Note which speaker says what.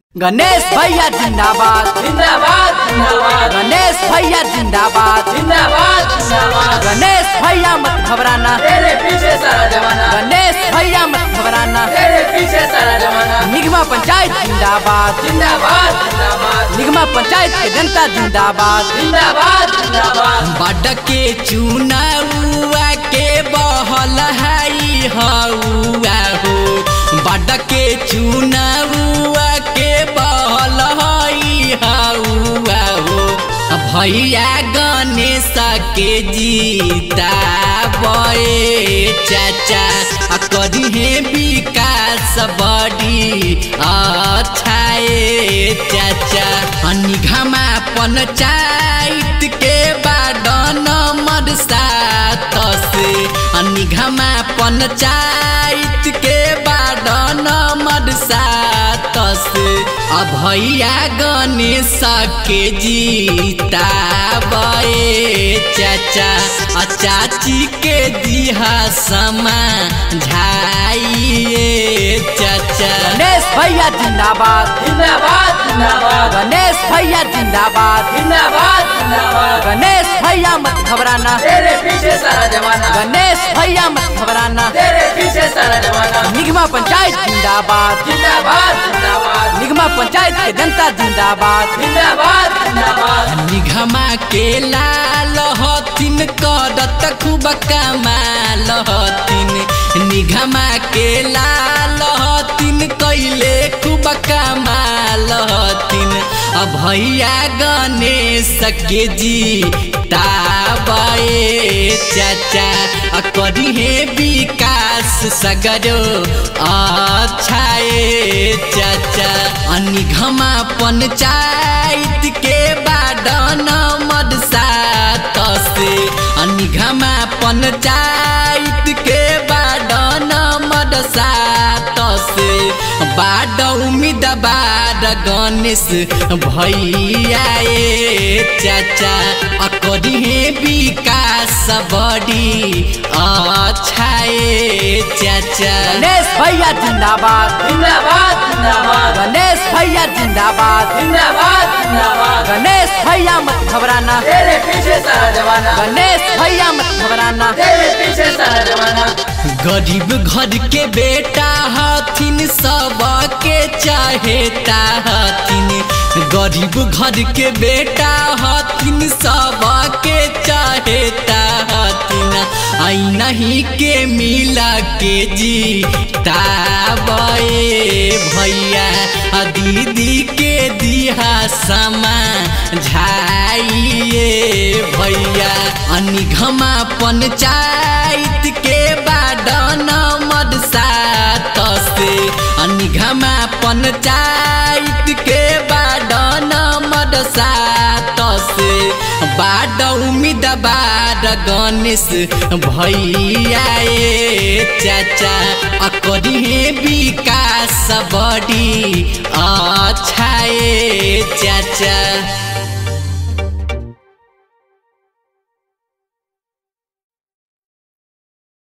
Speaker 1: गणेश भैया जिंदाबाद
Speaker 2: जिंदाबाद जिंदाबाद
Speaker 1: गणेश भैया जिंदाबाद
Speaker 2: जिंदाबाद जिंदाबाद
Speaker 1: गणेश भैया मत घबराना
Speaker 2: तेरे पीछे सारा जमाना
Speaker 1: गणेश भैया मत घबराना
Speaker 2: तेरे पीछे सारा जमाना
Speaker 1: निगमा पंचायत जिंदाबाद
Speaker 2: जिंदाबाद जिंदाबाद
Speaker 1: निगमा पंचायत के जनता जिंदाबाद
Speaker 2: जिंदाबाद जिंदाबाद
Speaker 1: बड के चुनावा के बहल हई हौआ हो बड के चुनावा के बहल हई हौआ हो भैया गणेश के जीता बे चाचा आ करिहे विकास बड़ी अच्छाए चाचा निघमा पंचायत के बाडन नंबर सात से निघमा पंचायत के बाडन नंबर सात से आ भैया गणेश के जीता बे चाचा आ चाची के दिहा समा झाइए चाचा गणेश भैया जिंदाबाद
Speaker 2: जिंदाबाद जिंदाबाद
Speaker 1: गणेश भैया जिंदाबाद
Speaker 2: जिंदाबाद जिंदाबाद
Speaker 1: गणेश भैया मत घबराना
Speaker 2: तेरे पीछे सारा जमाना
Speaker 1: गणेश भैया मत घबराना
Speaker 2: तेरे पीछे सारा जमाना
Speaker 1: निगमा पंचायत जिंदाबाद
Speaker 2: जिंदाबाद जिंदाबाद
Speaker 1: निगमा पंचायत के जनता जिंदाबाद
Speaker 2: जिंदाबाद जिंदाबाद
Speaker 1: निगमा के लाल हथिन करत खूब कमाल हथिन निगमा के लाल हथिन कैले खूब कमाल हथिन आ भैया गणेश के जी ताबे चाचा आ करिहे विकास सगरो अच्छाए चाचा आ निगमा पंचायत के बाडन मद सात से आ निगमा पंचायत के बाडन मद सात से बाड उम्मीद बाड गणेश भैया ए चाचा आ करिहे विकास बड़ी अच्छाए चाचा गणेश भैया जिंदाबाद
Speaker 2: जिंदाबाद जिंदाबाद
Speaker 1: गणेश भैया जिंदाबाद
Speaker 2: जिंदाबाद जिंदाबाद
Speaker 1: गणेश भैया मत घबराना
Speaker 2: तेरे पीछे सारा जमाना
Speaker 1: गणेश भैया मत घबराना
Speaker 2: तेरे पीछे सारा जमाना
Speaker 1: गरीब घर के बेटा हथिन सब के चाहेता हथिन गरीब घर के बेटा हथिन सब के चाहेता हथिन आई नहीं के मिला के जी ताबे भैया आ दीदी के दिहा समा झाइए भैया अनिघमा पंचायत के बाडन मद सात से अनिघमा पंचायत के बाडन मद सात से बाड उम्मीद बाड गणेश भैया ए चाचा आ करिहे विकास बड़ी अच्छाए चाचा